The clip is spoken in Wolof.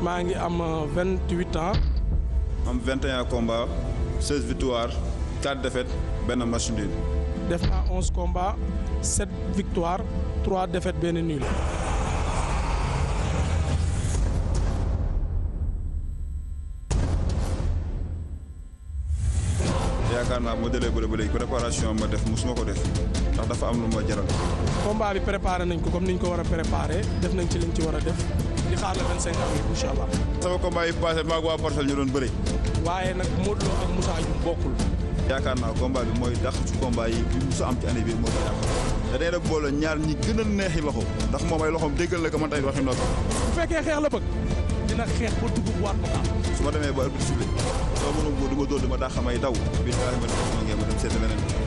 maa ngi am vingt huit ans. am 21 combats 16 victoires 4 défaites benn match nul. def naa onze combats sept victoires trois défaites benn nul. yaakaar naa moo dalee bëre ba léegi préparation ma def musuma ko def ndax dafa am lu ma jaral. combat bi préparé nañ ko comme niñ ko war a préparé def nañ ci liñ ci war a def di xaar le 25 avril incha allah. sama combat yi passé maag waa Parcelles ñu doon bëri. waaye nag Modou Lo ak Moussa Dioum bokkul. yaakaar naa combat bi mooy dàq ci combat yi bi musa am ci année bii moo ko yàq te day def boole ñaar ñi gën a neexi loxo ndax moom ay loxoom déggal la ko man tey waxi noppi. bu fekkee xeex la bëgg dina xeex ba dugub waat ko su ma demee ba arbitre sifflé soo mënul góor du ma dóor dama daa xamay daw bii daa ma dem ma dem seeti leneen